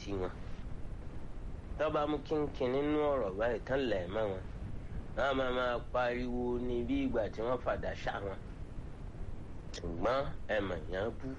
sí wọn tọ́ba mú kínkín nínú ọ̀rọ̀ báyìí tán lẹ̀ mọ́ wọn wọn máa máa pariwo ní bí ìgbà tí wọ́n fàdà ṣá wọn ṣùgbọ́n ẹ mọ̀ yẹn bú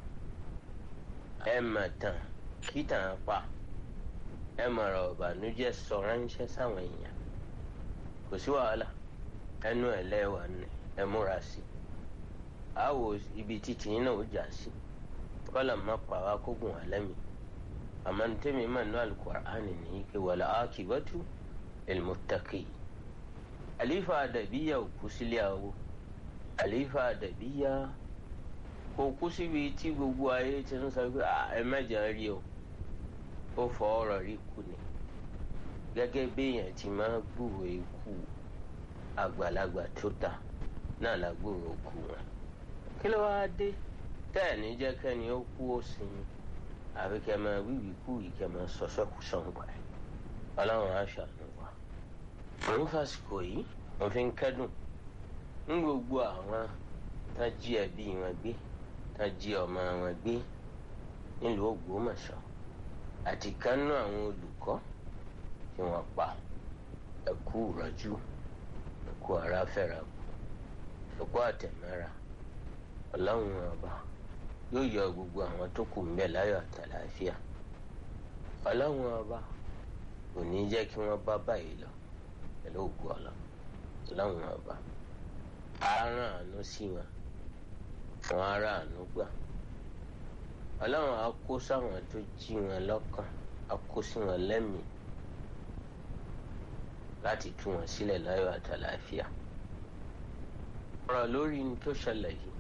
ẹ mọ̀ tán kí tàn pa ẹ mọ̀rọ̀ ọ̀bànújẹ́ sọ ránṣẹ́ sáwọn èèyàn kò sí wàhálà ẹnu ẹ̀ lẹ́wà ni ẹ múra sí àwò ibi títí yín náà ó jà sí kọ́là má pa wá kó gùn wá lẹ́mìí àmọ́ ní tẹ́mi mà ní alukur'ani ní ike wàlá akibatu ilmutaki àlífà àdàbíyà ò kú sílé àwọ àlífà àdàbíyà kò kú síbi tí gbogbo ayé ti ń sọ pé ẹ mẹ́jọ rí o ó fọ ọ̀rọ̀ rí kú ni gẹ́gẹ́ béèyàn ti máa gbúrò ikú àgbàlagbà tó ta náà la gbúrò kú wọn kí ló wáá dé tẹ́ ẹ̀ ní jẹ́ kẹ́ni ó kú ó sinmi àfi kẹ́ máa wíwì kú yìí kẹ́ máa sọ́sọ́ kú sọ̀ngbà ẹ̀ ọlọ́run á ṣàánú wa. òun fàsìkò yìí wọ́n fi ń kẹ́dùn ń gbogbo àwọn tá jí ẹbí wọn gbé tá jí ọmọ wọn gbé nílùú Ògbómọ̀ṣọ́ àti kánú àwọn olùkọ́ tí wọ́n pa ẹ̀kú ìrọ́jú ẹ̀kú ara fẹ́ra kù ẹ̀kú àtẹ̀mẹ́ra ọlọ́run ọba yóò yọ gbogbo àwọn tó kù ń bẹ láyọ̀ àtàlàáfíà ọlọ́run ọba kò ní jẹ́ kí wọ́n bá báyìí lọ pẹ̀lú ògùn ọlọ́ ọlọ́run ọba àárán àánú sí wọn àwọn ará àánú gbà ọlọ́run á kó sáwọn tó jí wọn lọ́kàn á kó sí wọn lẹ́mìí láti tú wọn sílẹ̀ láyọ̀ àtàlàáfíà ọ̀rọ̀ lórí ní tó ṣẹlẹ̀ yìí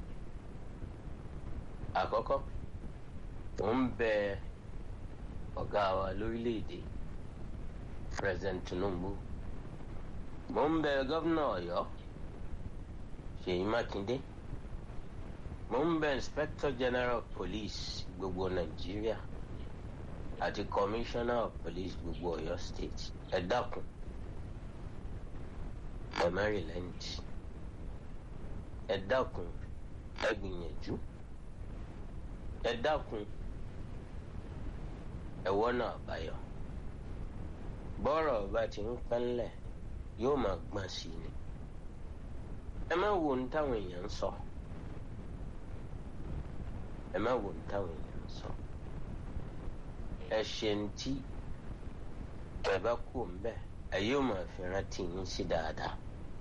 àkọ́kọ́ mò ń bẹ ọ̀gá wa lórílẹ̀‐èdè president Tinubu mò ń bẹ gómìnà Ọ̀yọ́ Ṣèyí Mákindé mò ń bẹ inspector general of police gbogbo Nàìjíríà àti commissioner of police gbogbo Ọ̀yọ́ state ẹ dákun ẹ Maryland ẹ dákun ẹ gbìyànjú ẹ dákun ẹ wọ́nà àbáyọ bọ́rọ̀ ọba tí ń pẹ́ńlẹ̀ yóò máa gbọ́n sí i ni ẹ má wo ní táwọn èèyàn ń sọ ẹ má wo ní táwọn èèyàn ń sọ ẹ ṣe ń tí ẹ bá kú ń bẹ ẹ yóò máa fi rántí yín sí dáadáa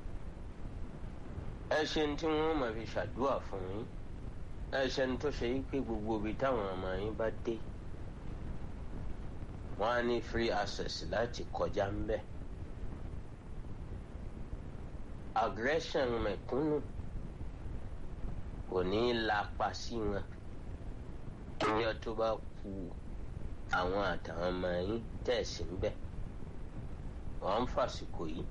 ẹ ṣe ń tí wọn máa fi ṣàdúrà fún yín ẹṣẹ ní tó ṣe yí pé gbogbo ibi táwọn ọmọ yín bá dé wọn á ní free access láti kọjá ń bẹ aggression mẹ̀kúnnù kò ní í lapa sí wọn ìyẹn tó bá ku àwọn àtàwọn ọmọ yín tẹ̀sí ń bẹ wọn ń fàsìkò yìí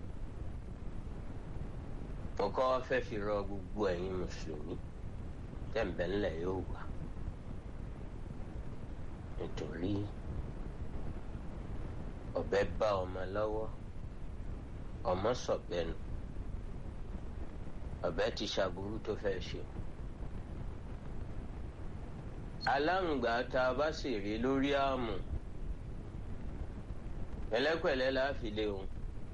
mo kọ́ fẹ́ fi rọ gbogbo ẹ̀yin mùsùlùmí tẹ̀m̀bẹ̀lẹ̀ yóò wà nítorí ọ̀bẹ bá ọmọ lọ́wọ́ ọmọ sọ̀bẹ́nu ọ̀bẹ ti ṣàbùrú tó fẹ́ ṣe aláǹgbá tá a bá sì rí lórí àmù pẹ̀lẹ́pẹ̀lẹ́ la fi lé òun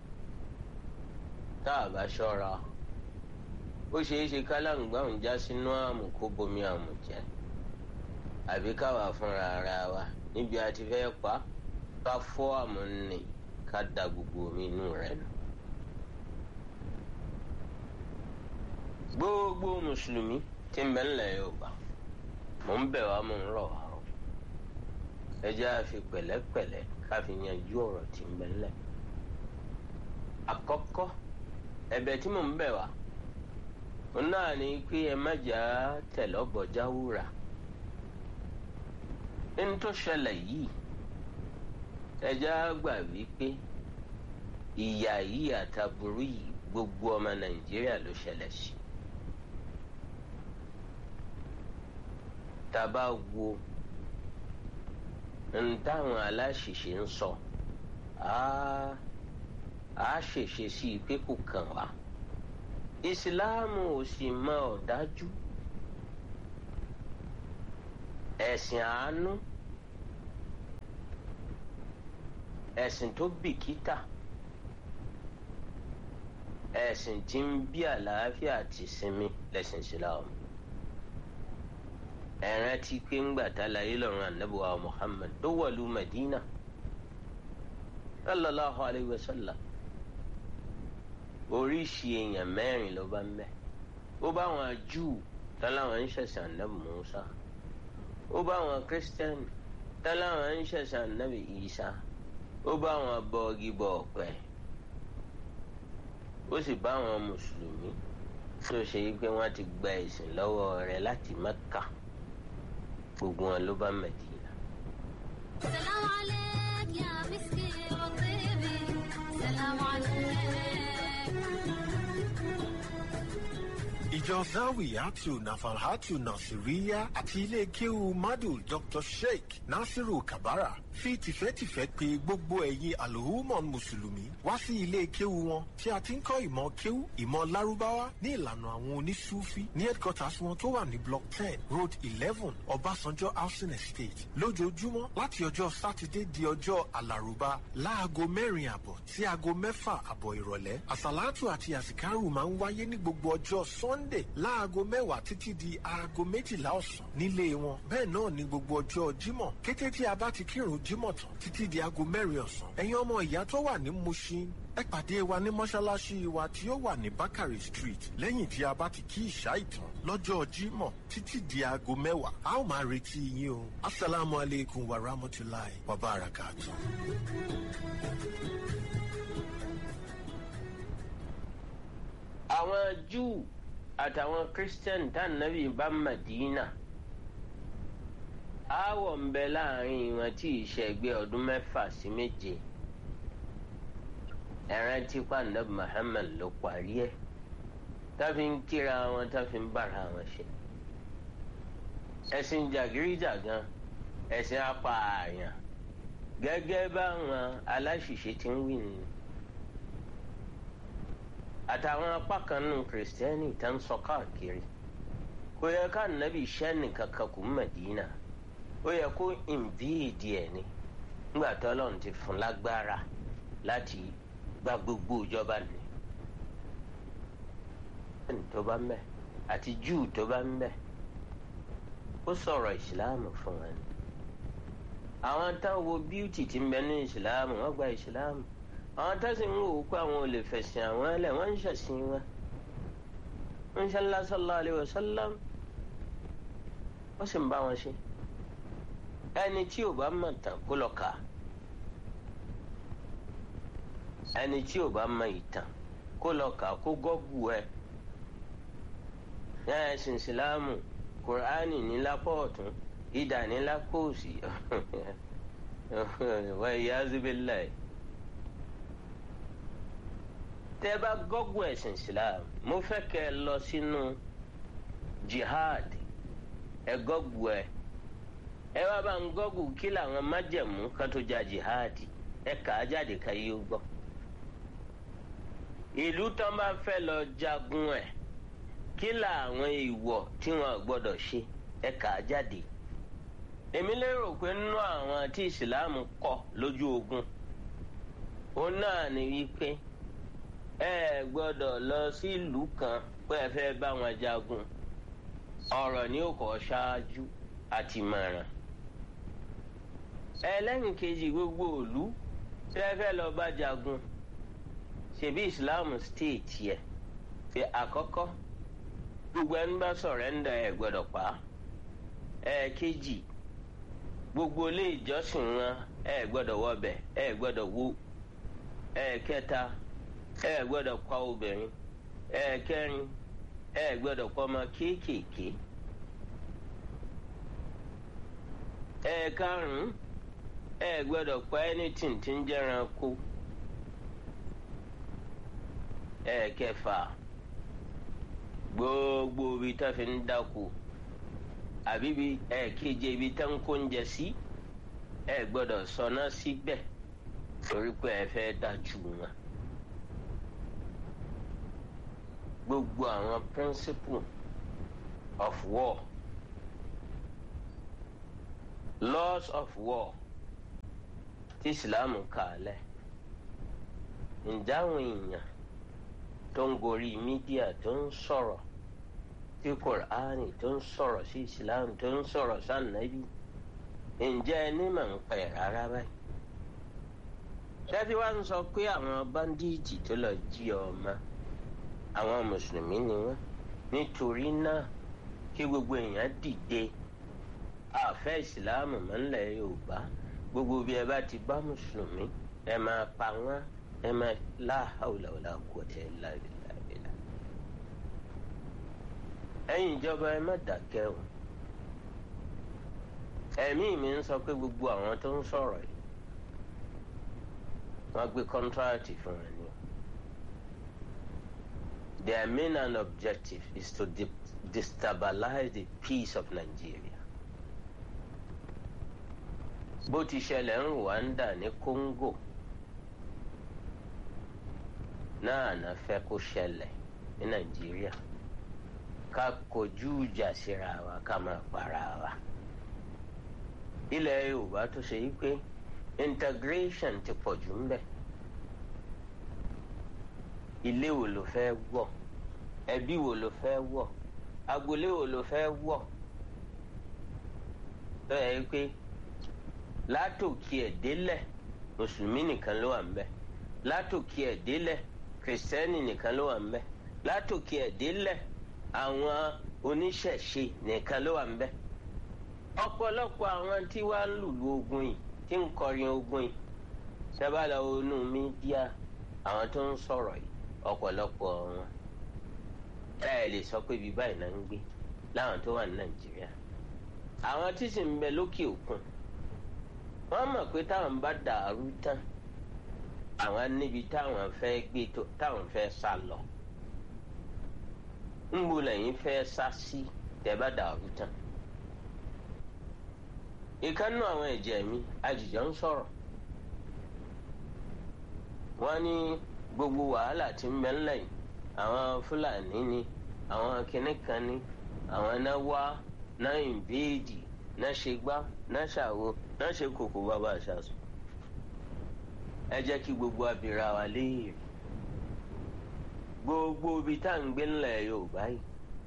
tá a bá ṣọ́ra ó ṣeé ṣe kálàǹgbá òun já sínú àmù kó bomi àmù jẹ àbí káwa fúnra ara wa níbi a ti fẹ́ pa ká fọ́ àmù nì ká da gbogbo omi inú rẹ̀ nù. gbogbo mùsùlùmí tí ń bẹ ńlẹ̀ Yorùbá mò ń bẹ̀ wá mò ń rọ̀ wá o ẹ jẹ́ àfi pẹ̀lẹ́pẹ̀lẹ́ ká fi yanjú ọ̀rọ̀ tí ń bẹ ńlẹ̀ àkọ́kọ́ ẹ̀bẹ̀ tí mò ń bẹ̀ wá òun náà ni pé ẹ má jà á tẹ̀lọ́bọ̀já wúrà nínú tó ṣẹlẹ̀ yìí ẹja gbà wípé ìyà yìí àtàbùrú yìí gbogbo ọmọ Nàìjíríà ló ṣẹlẹ̀ sí tàbá wo n táwọn aláṣìṣe ń sọ á ṣèṣe sí i pé kò kàn wá ìsìláàmù ò sì mọ ọ̀dájú ẹ̀sìn àánú ẹ̀sìn tó bìkítà ẹ̀sìn tí ń bí àlàáfíà àti sinmi lẹ́sìn Islam ẹ̀rán tí pé ń gbà tá láyé lọ́rùn ànábùwà Muhammad tó wọ̀lú Medina sallallahu alayhi wa sallam oríṣi èèyàn mẹ́rin ló bá ń bẹ ó bá wọn Júù táláwọn ń ṣẹ̀sìn ànábì Musa ó bá wọn kírísítẹ́nì táláwọn ń ṣẹ̀sìn ànábì Isa ó bá wọn bọ́ọ̀gì bọ̀ ọ̀pẹ ó sì bá wọn mùsùlùmí tó ṣe yí pé wọ́n ti gba ẹ̀sìn lọ́wọ́ rẹ̀ láti Mẹ́kà gbogbo wọn ló bá Mẹdínà. سلام عليك يا مسكي وطيبي سلام عليك ìjọ zawiyatu nafalhatu nasiriya àti ilé kéwu madu dr sheikh nasiru kabara fi tìfẹ́tìfẹ́ pè gbogbo ẹ̀yin alhumon mùsùlùmí wá sí ilé kéwu wọn tí a ti ń kọ́ ìmọ̀ kéwu ìmọ̀ lárúbáwá ní ìlànà àwọn onísúfí ní headquarters wọn tó wà ní block ten road eleven ọbásanjọ́ housing estate lójoojúmọ́ láti ọjọ́ sátidé di ọjọ́ alárùbá láago mẹ́rin àbọ̀ sí aago mẹ́fà àbọ̀ ìrọ̀lẹ́ àsàlátù àti àsìkárù máa ń wáyé ní gbogbo ọjọ́ sunday láago mẹ́wàá títí di aago méjìlá ọ̀sán nílé wọn bẹ́ẹ̀ náà ní gbogbo ọjọ́ jímọ̀ kété tí a bá ti kírun jímọ̀ tán títí di aago mẹ́rin ọ̀sán ẹ̀yin ọmọ ìyá tó wà ní mushin ẹ pàdé wa ní mọ́ṣáláṣí wa tí ó wà ní bakari street lẹ́yìn tí a bá ti kí ìṣá ìtàn lọ́jọ́ jímọ̀ títí di aago mẹ́wàá a ó máa retí yín o asalaamu aleykum wa rahmatulahi wa barakatu. àwọn Júù àtàwọn Christian tá nàbì bá Mẹdínà aáwọ̀ ń bẹ láàrin wọn tí ìṣẹ́gbẹ́ ọdún mẹ́fà sí méje ẹran tí pàǹdà Muhammad ló parí ẹ̀ táfi ń kíra wọn táfi ń bára wọn ṣe ẹ̀sìn jàgídíjàgan ẹ̀sìn apààyàn gẹ́gẹ́ báwọn aláṣìṣe ti ń wí nìyẹn àtàwọn apá kan nù kìrìsìtẹ́nì tá ń sọ káàkiri kò yẹ ká nàbì sẹ́ni kankan kù Mẹdínà ó yẹ kó ìnvíìdì ẹ̀ ni nígbà tó Ọlọ́run ti fún lágbára láti gba gbogbo ìjọba ni ẹni tó bá ń bẹ àti Júù tó bá ń bẹ ó sọ̀rọ̀ ìsìláàmù fún wọn ni àwọn táwọn wo bíútì ti ń bẹ ní ìsìláàmù wọ́n gba ìsìláàmù àwọn tẹ́sí ń wò ó pé àwọn ò lè fẹ̀sìn àwọn ẹlẹ̀ wọ́n ń ṣẹ̀sìn wọn ń ṣe ńlá sallallahu alaihi wasallam ó sì ń bá wọn ṣe ẹni tí ò bá mọ̀ tán kó lọ kà á ẹni tí ò bá mọ̀ ìtàn kó lọ kà á kó gọ́gù ẹ ní ẹ̀sìn ìsìláàmù kùránì ní lápá ọ̀tún ìdà ní lápá òsì wọ́n ìyá zubila ẹ̀ tẹ́ bá gọ́gù ẹ̀sìn islam mo fẹ́ kẹ́ ẹ lọ sínú jihad ẹ gọ́gù ẹ ẹ wá bá ń gọ́gù kí làwọn májẹ̀mú kan tó ja jihad ẹ kà á jáde ká yíyó gbọ́ ìlú tán bá fẹ́ lọ jagun ẹ̀ kí làwọn ìwọ̀ tí wọ́n gbọ́dọ̀ ṣe ẹ kà á jáde èmi lérò pé nínú àwọn tí ìsìláàmù kọ́ lójú ogun òun náà ni wípé ẹ gbọ́dọ̀ lọ sí ìlú kan pé ẹ fẹ́ bá wọn jagun ọ̀rọ̀ ni ó kọ́ ṣáájú àti mọ̀ràn ẹlẹ́yìn kejì gbogbo ìlú tí ẹ fẹ́ lọ bá jagun ṣebí islam state yẹ fi àkọ́kọ́ gbogbo ẹni bá sọ̀rẹ́ńdà ẹ gbọ́dọ̀ pa ẹ kejì gbogbo ilé ìjọsìn wọn ẹ gbọ́dọ̀ wọbẹ̀ ẹ gbọ́dọ̀ wó ẹ kẹta ẹ gbọ́dọ̀ pa obìnrin ẹ kẹrin ẹ gbọ́dọ̀ pa ọmọ kéékèèké ẹ karùnún ẹ gbọ́dọ̀ pa anything tí ń jẹranko ẹ kẹfà gbogbo ibi tá fi ń dáko àbí ibi ẹ keje ibi tá ń kó oúnjẹ sí ẹ gbọ́dọ̀ sọná síbẹ̀ torí pé ẹ fẹ́ dájú wọn. gbogbo àwọn principle of war laws of war tí ìsìláàmù kà á lẹ̀ ǹjẹ́ àwọn èèyàn tó ń gorí mídíà tó ń sọ̀rọ̀ tí kòránì tó ń sọ̀rọ̀ sí ìsìláàmù tó ń sọ̀rọ̀ sànàbí ǹjẹ́ ẹni mà ń pẹ̀ rárá báyìí ṣẹ́bí wá ń sọ pé àwọn báńdíìtì tó lọ jí ọmọ àwọn mùsùlùmí ni wọ́n nítorí náà kí gbogbo èèyàn dìde àfẹ́ ìsìláàmù mọ́lẹ̀ yorùbá gbogbo bí ẹ bá ti bá mùsùlùmí ẹ máa pa wọ́n ẹ máa láhàúlàúlà kọ̀ọ̀tẹ̀ lábẹ́lábẹ́lá. ẹ̀yin ìjọba ẹ má dákẹ́ o ẹ̀mí mi ń sọ pé gbogbo àwọn tó ń sọ̀rọ̀ yìí wọ́n gbé kọ́ńtíráàtì fún ẹ ní. Their main and objective is to de destabilize the peace of Nigeria. bó ti ṣẹlẹ̀ ń Rwanda ní Congo náà ná fẹ́ kó ṣẹlẹ̀ ní Nàìjíríà ká kojú ìjà síra wa ká máa para wa. ilẹ̀ Yorùbá tó ṣe yí pé integration ti pọ̀ jù ń bẹ̀ ilé wo ló fẹ́ wọ̀ ẹbí wo ló fẹ́ wọ̀ agboolé wo ló fẹ́ wọ̀ tó yẹ pé látòkè ẹ̀ délẹ̀ mùsùlùmí nìkan ló wà ń bẹ̀ látòkè ẹ̀ délẹ̀ kìrìsìtẹ́nì nìkan ló wà ń bẹ̀ látòkè ẹ̀ délẹ̀ àwọn oníṣẹ̀ṣe nìkan ló wà ń bẹ̀ ọ̀pọ̀lọpọ̀ àwọn tí wàá ń lùlù ogun yìí tí ń kọrin ogun yìí sábàlá onú mídíà àwọn tó ń sọ̀rọ̀ yìí ọ̀pọ̀lọpọ̀ wọn ẹ lè sọ pé ibi báyìí náà ń gbé láwọn tó wà ní nàìjíríà àwọn tí sì ń bẹ lókè òkun wọ́n mọ̀ pé táwọn bá dàrú tán àwọn níbi táwọn fẹ́ gbé tó táwọn fẹ́ sá lọ ń bo lẹ́yìn fẹ́ sá sí tẹ́ bá dàrú tán ìkànnù àwọn ẹ̀jẹ̀ mi àjìjọ ń sọ̀rọ̀ wọ́n ní gbogbo wàhálà tí ń bẹ ńlẹ̀ yìí àwọn fúlàní ni àwọn kinní kan ni àwọn náà wá náà ìbéèdì náà ṣe gbá náà ṣàwo náà ṣe kòkó bàbá àṣàṣù ẹ jẹ́ kí gbogbo abìrà wa léèrè gbogbo ibi tá à ń gbé ńlẹ̀ yorùbá yìí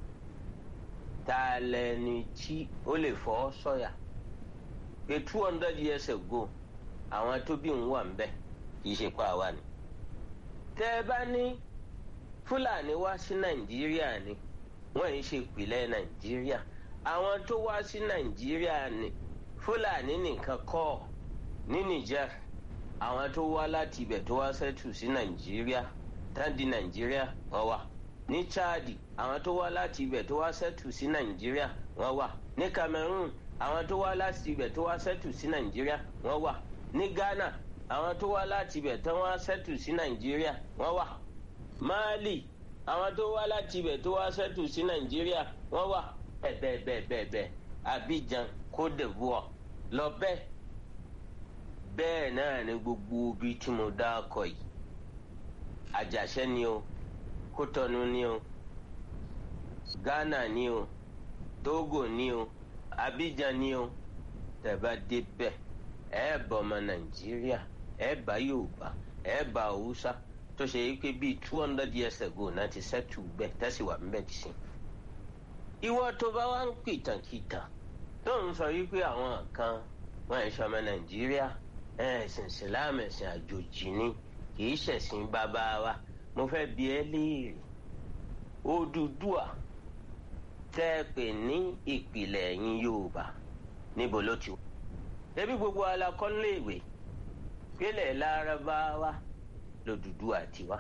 ta lẹni tí ó lè fọ́ sọ̀yà pé two hundred years ago àwọn tó bí òun wà ń bẹ̀ kì í ṣe pa àwa ni tẹ́ ẹ bá ní fúlàní wá sí nàìjíríà ni wọ́n yìí ṣe ìpìlẹ̀ nàìjíríà àwọn tó wá sí nàìjíríà ni fúlàní nìkan kọ́ ní niger àwọn tó wá láti ibẹ̀ tó wá sẹ́tù sí nàìjíríà tán di nàìjíríà wọ́n wà ní chadi àwọn tó wá láti ibẹ̀ tó wá sẹ́tù sí nàìjíríà wọ́n wà ní cameroon àwọn tó wá láti ibẹ̀ tó wá sẹ́tù sí nàìjíríà wọ́n wà ní ghana àwọn tó wá láti ibẹ̀ tó wá sẹ́tù sí nàìjíríà wọ́n wà mali àwọn tó wá láti ibẹ̀ tó wá sẹ́tù sí nàìjíríà wọ́n wà bẹ́ẹ̀ bẹ́ẹ̀ bẹ́ẹ̀ bẹ́ẹ̀ abidjan cote divoire lọ bẹ́ẹ̀ bẹ́ẹ̀ náà ni gbogbo ibi tí mo dá akọ yìí àjàṣẹ́ ni o kótọ́nu ni o ghana ni o togo ni o abidjan ni o tẹ̀bá débẹ̀ ẹ̀ bọ̀ ọmọ nàìjíríà ẹ̀ bá yorùbá ẹ̀ bá haúsá tó ṣe yí pé bíi two hundred years ago náà ti sẹ́tù bẹ́ẹ̀ tẹ́sí wà ń bẹ̀ tì sí. ìwọ tó bá wá ń pìtànkìtàn tó ń sọ wípé àwọn kan wọn ẹ̀ ṣọmọ nàìjíríà ẹ̀sìn ìsìláàmù ẹ̀sìn àjòjì ni kì í ṣẹ̀sìn bàbá wa mo fẹ́ bi ẹ́ léèrè Odùduwà tẹ́ ẹ pè ní ìpìlẹ̀ ẹ̀yin yorùbá níbo ló ti wà. ẹbí gbogbo alakọ́léèwé pélé lárúbáwá lòdùduwà ti wá.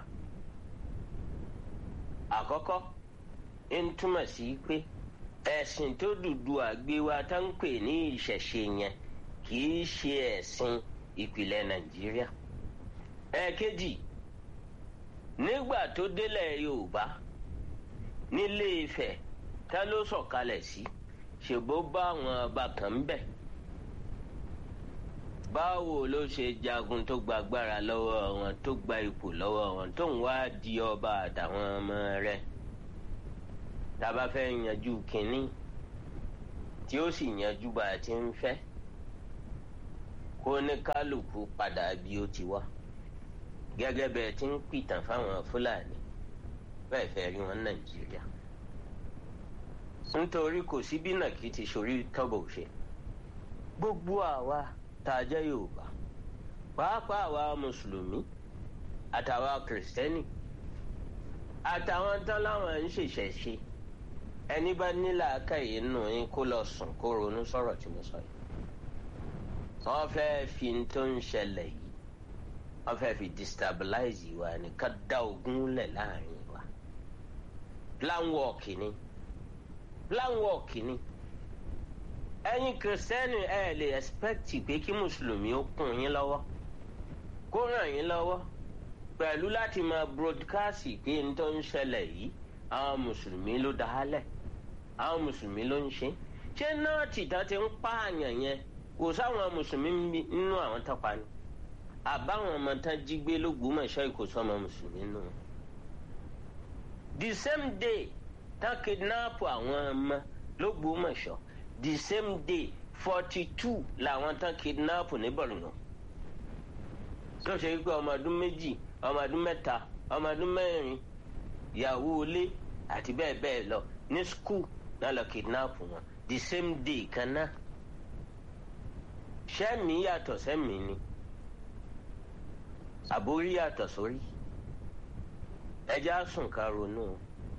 àkọ́kọ́ ń túmọ̀ sí pé ẹ̀sìn tó Odùduwà gbé wa tá ń pè ní ìṣẹ̀ṣe yẹn kì í ṣe ẹ̀sìn ìpìlẹ̀ nàìjíríà. ẹ̀ẹ̀kejì nígbà tó délẹ̀ yorùbá nílé Ifẹ̀ tá ló sọ̀kalẹ̀ sí ṣèbó bá àwọn ọba kan ń bẹ̀. báwo ló ṣe jagun tó gba agbára lọ́wọ́ wọn tó gba ipò lọ́wọ́ wọn tó ń wá di ọba àtàwọn ọmọ rẹ̀ tá a bá fẹ́ yanjú kínní tí ó sì yanjú bá a ti ń fẹ́ kó ní kálukú padà bí ó ti wá gẹ́gẹ́ bẹ́ẹ̀ tí ń pìtàn fáwọn fúlàní bẹ́ẹ̀ fẹ́ rí wọn nàìjíríà nítorí kò sí bí nàkí ti sórí tọ́bọ̀ ṣe gbogbo àwa tá a jẹ́ yorùbá pàápàá àwa mùsùlùmí àtàwa kìrìsìtẹ́nì àtàwọn tán láwọn ń ṣèṣẹ̀ṣe ẹni bá nílà akáyè nù yín kó lọ sùn kó ronú sọ̀rọ̀ tí mo sọ yìí wọ́n fẹ́ẹ́ fi n tó ń ṣẹlẹ̀ yìí wọ́n fẹ́ẹ́ fi destabilize wa ní ká dá ogun lẹ̀ láàrin wa plan work ni plan work ni ẹ̀yin kìrìsìtẹ́nì ẹ lè expect pé kí mùsùlùmí ó kún yín lọ́wọ́ kó ràn yín lọ́wọ́ pẹ̀lú láti máa broadcast pé n tó ń ṣẹlẹ̀ yìí àwọn mùsùlùmí ló dá a lẹ̀ àwọn mùsùlùmí ló ń ṣe ṣé náà tìtàn ti ń pààyàn yẹn kò sáwọn mùsùlùmí nínú àwọn tọpa ni àbáwọn ọmọ tán jí gbé lÓgbómọ̀ṣọ́ ìkóso ọmọ mùsùlùmí nù. the same day tán kidnap àwọn ọmọ lÓgbómọ̀ṣọ́ the same day forty two làwọn tán kidnap ní Borno tó ṣe wípé ọmọ ọdún méjì ọmọ ọdún mẹ́ta ọmọ ọdún mẹ́rin ìyàwó ilé àti bẹ́ẹ̀ bẹ́ẹ̀ lọ ní skul náà lọ kidnap wọn the same day kan náà sẹ́mi yàtọ̀ sẹ́mi ni àbórí yàtọ̀ sórí ẹja sùn ká ronú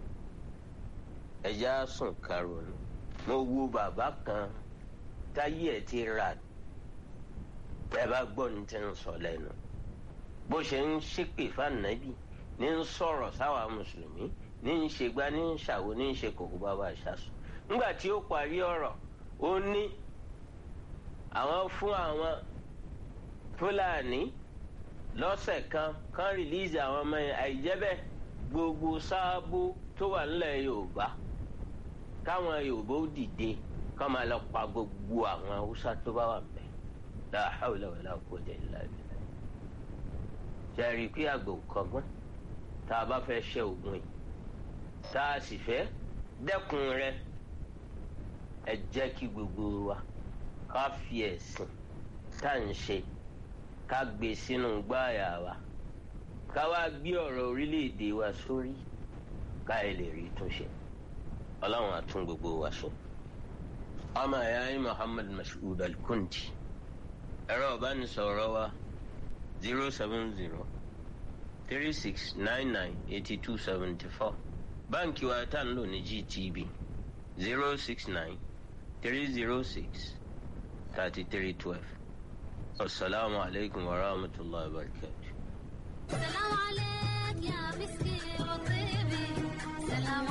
ẹja sùn ká ronú mo wo bàbá kan táyé ẹ̀ ti rà ẹ bá gbọ́ ní ti ń sọ lẹ́nu bó ṣe ń ṣépè fànàbì ní ń sọ̀rọ̀ sáwà mùsùlùmí ní ń ṣègbà ní ń ṣàwo ní ń ṣe kòkó bàbá ìṣàsùn nígbà tí ó parí ọ̀rọ̀ ó ní àwọn fún àwọn fúlàní lọ́sẹ̀ kan kan rìlíìsì àwọn ọmọ yẹn àìjẹ́bẹ̀ gbogbo sáàbù tó wà nílẹ̀ yorùbá káwọn yorùbá ó dìde kọ́ máa lọ pa gbogbo àwọn haúsá tó bá wà mẹ́ la hawla wala quwwata illa billah jẹ́rìí pé àgbò kọ́gbọ́n tá a bá fẹ́ ṣe ògùn yìí tá a sì fẹ́ dẹ́kun rẹ̀ ẹ jẹ́ kí gbogbo wa ká fi ẹ̀sìn tá à ń ṣe ká gbé sínú gbáàyà wa ká wá gbé ọ̀rọ̀ orílẹ̀-èdè wa sórí ká ẹ lè rí túnṣe ọlọ́run á tún gbogbo wa ṣe. ọmọ ẹ̀yà yín Muhammad Mashood Al-Kundi ẹ̀rọ ìbánisọ̀rọ̀ wa zero seven zero three six nine nine eighty two seventy four báǹkì wa tá à ń lò ní GTB zero six nine three zero six thirty three twelve. السلام عليكم ورحمة الله وبركاته سلام عليك يا مسكي وطيبي سلام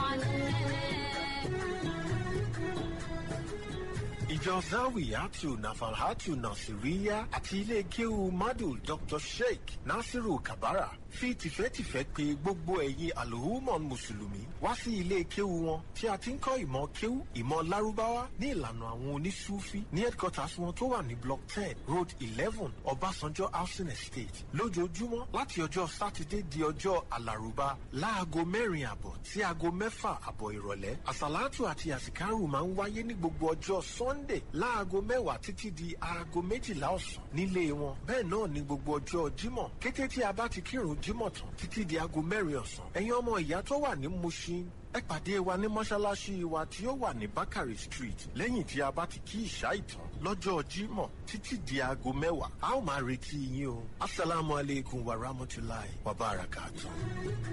عليك ìjọ zawiyatu nafalhatu nasiriya àti ilé kéwu madu dr sheikh nasiru kabara fi tìfẹ́tìfẹ́ pè gbogbo ẹ̀yin alhumon mùsùlùmí wá sí ilé kéwu wọn tí a ti ń kọ́ ìmọ̀ kéwu ìmọ̀ lárúbáwá ní ìlànà àwọn onísúfí ní headquarters wọn tó wà ní block ten road eleven ọbásanjọ́ housing estate lójoojúmọ́ láti ọjọ́ sátidé di ọjọ́ alárùbá láago mẹ́rin àbọ̀ sí aago mẹ́fà àbọ̀ ìrọ̀lẹ́ àsàlátù àti àsìkárù máa ń wáyé ní gbogbo ọjọ́ sunday láago mẹ́wàá títí di aago méjìlá ọ̀sán nílé wọn bẹ́ẹ̀ náà ní gbogbo ọjọ́ jímọ̀ kété tí a bá ti kírun jímọ̀ tán títí di aago mẹ́rin ọ̀sán ẹ̀yin ọmọ ìyá tó wà ní mushin ẹ pàdé wa ní mọ́ṣáláṣí wa tí ó wà ní bakari street lẹ́yìn tí a bá ti kí ìṣá ìtàn lọ́jọ́ jímọ̀ títí di aago mẹ́wàá a ó máa retí yín o asalaamualeykum wa rahmatulahi wa barakatuh.